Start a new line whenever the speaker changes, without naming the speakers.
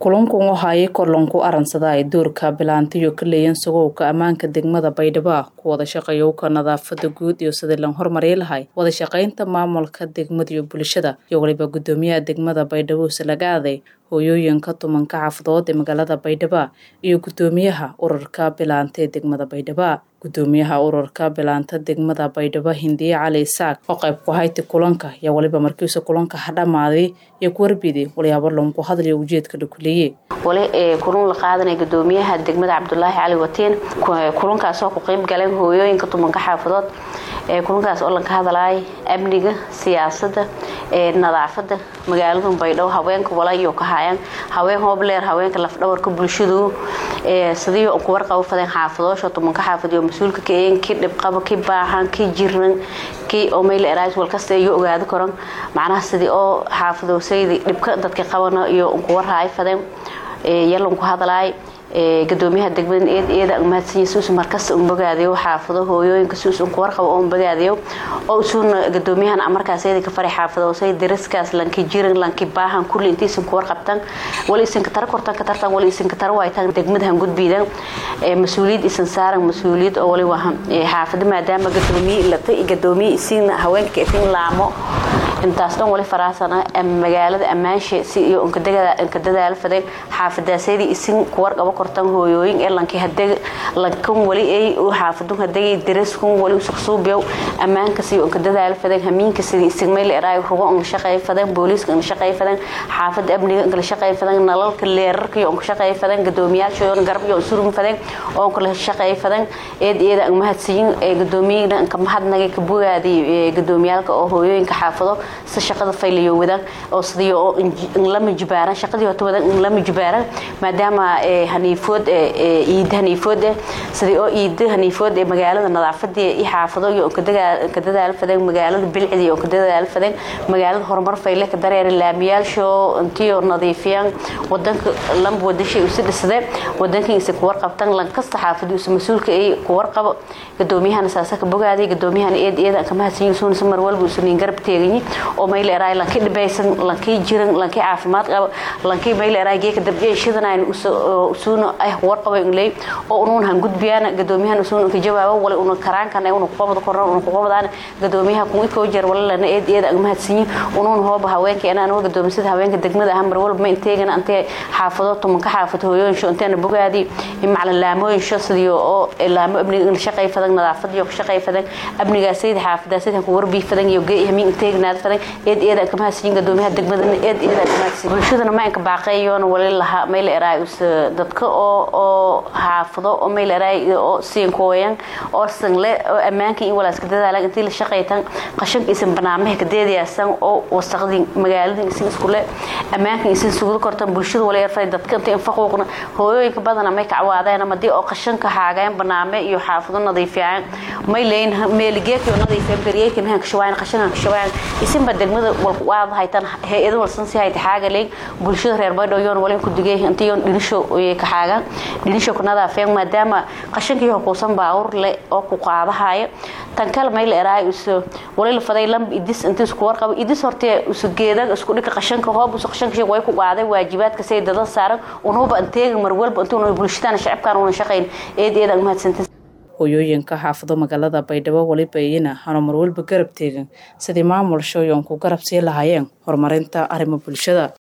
kulankan waxaay korlanku aransada ay doorka bilaantiyo ka leeyan sugowka ammaanka degmada baydhabo ku wada shaqeeyowka nadaafada guud iyo sidii lan horumari lahay wada shaqaynta maamulka degmada iyo bulshada iyo waliba gudoomiyaha degmada baydhabo salagaaday hooyooyinka tumanka xaafadood ee magaalada baydhabo iyo gudoomiyaha ururka bilaanta ee degmada baydhabo gudoomiyaha ururka bilaanta degmada baydhabo hindiye cali isaaq oo qayb ku hayti kulanka ayaa waliba markiisa kulanka hadhamaaday iyo kuwarbiday walyaabo loonku hadlaya ujeedka dhakuleeye
wali ee kulan la qaadanaya gudoomiyaha degmada cabdulaahi cali watiin kulankaasoo ku qeyb galay hooyooyinka tumanka xaafadood ee kulankaas oo lanka hadalaya amniga siyaasada ee nadaafada magaalada baydhabo haweenka walayo ka hayaan haween hoobleer haweenka lafdhabarka bulshadu ee sidii ku warqabo fadeen xaafadoosha tumanka xaafadiyo mas-uulka kaeen ki dhibqabo ki baahan ki jiran ki oo meel eraas walkasta iyo ogaado koran macnaha sidii oo xaafadoosaydi dhibka dadka qabana iyo ku warhaay fadeen ee yalan ku hadalaay gudoomiyaha degmada eed eeda mahadsanyiin suus markasta un bogaadayo xaafado hooyooyinka suus un kuwarqabo oo bogaadayo oo usuuna gudoomiyahan markaas eeda ka faray xaafado say daraskaas lanki jiran lanki baahan kulli intiisan kuwarqabtan wali isinka tara kortan ka tartan wali isinka tara waytan degmadahan gudbiidan mas-uuliyad isan saaran mas-uuliyad oo wali waha xaafado maadaama gudoomiye ilata gudoomiye isin haweenka ifin laamo intaas dhan wali faraasana magaalada ammaansha si iyo inka dadaal faday xaafadaaseedii isin kuwarqabo kortan hooyooyin ee lanki hadeg lankan wali ay u xaafadun hadegay daraskun wali usaqsuubiyow ammaanka si inka dadaal fadan hamiinka sidii isin meel eraay rugo inka shaqeey fadan booliiska inka shaqeey fadan xaafada amniga inka shaqeey fadan nalalka leerarka iyo inka shaqeey fadan gudoomiyaasha iyo garab iyo surum fadan oo inka shaqeey fadan eed eeda mahadsiin ee gudoomiyada inka mahadnagay ka bogaadi gudoomiyaalka oo hooyooyinka xaafado si shaqada faylayo wadaan oo sidii oo lama jibaaran shaqadii hota wadan in lama jibaaran maadaama haniifood iid haniifood sidii oo iid haniifood ee magaalada nadaafadii iyo xaafado iyo ka dadaal fadan magaalada bilcidi oo ka dadaal fadan magaalada horumar fayle ka dareer laamiyaasho intiyo nadiifiyaan wadanka lamba wadashay usi dhisade wadankiisa ku warqabtan lan kasta xaafadii usi mas-uulka ay ku warqabo gudoomiyahana saasa ka bogaaday gudoomiyahana eed eeda ka mahadsanyiin suunisa mar walba usuniin garab teeganyi oo mayl eraay lankii dhibaysan lankii jiran lankii caafimaad qaba lankii mayl eraay geeka dabjay shidanayn usuuna ah warqaba inley oo unuun han gudbiyaan gudoomiyahan usuun inka jawaabo wala una karaankan una kuqabad korna una kuqabadaan gudoomiyaha kun ikoo jeer wala lana eed eeda ang mahadsanyiin unuun hooba haweenka inaan uga gudoomisada haweenka degmada ah mar walba ma inteegana antee xaafado tumanka xaafad hooyooyinsho inteena bogaadi macalin laamooyinsho sidii oo laamo amniga in shaqay fadan nadaafad iyo shaqay fadan amnigaasayda xaafadaasayda ku warbii fadan iyo geey hamiin inteegnaad fadan eed eeda ka mahadsanyiin gudoomiyaha degmada eed eeda ka mahadsanyiin bulshadana ma inka baaqeeyoona wali laha mayl eraay us dadka oo oo xaafado oo mayl eraay oo siinkooyan oo sangle oo ammaanka iyo walaaska dadaalan intii la shaqaytan qashanka isan barnaamijka ka deedayaasan oo wasaqdii magaaladii isin iskule ammaanka isin sugul kortan bulshada wala yarfay dadka inta infaquuqna hooyooyinka badana may kacwaadeen ama dii oo qashanka xaageen barnaamij iyo xaafado nadiifiyaan may leyn meeligeek iyo nadiifiyaan beriyeyka mehan ka shawaan qashanka ka shawaan isinba degmada waad haytan hay-ado walsan si hayta xaaga leeg bulshada reer baydhabo yoon wali ku digay intii yoon dhinisho ka xaagan dhinisho ku nadaafeen maadaama qashankii hukuusan baawur le oo ku qaadahaya tan kale mayl eraay us wali la faday lamb idis intii isku warqabo idis hortee usu geedan isku dhika qashanka hoob usu qashanka way ku qaaday waajibaadka say dada saaran unuuba inteega mar walba intii unu bulshadana shacabkan una shaqayn eed eed aan mahadsantahay
hooyooyinka xaafado magaalada baydhabo waliba iyana hano mar walba garab teegan sidii maamul shooyon ku garab sii lahaayeen horumarinta arrimo bulshada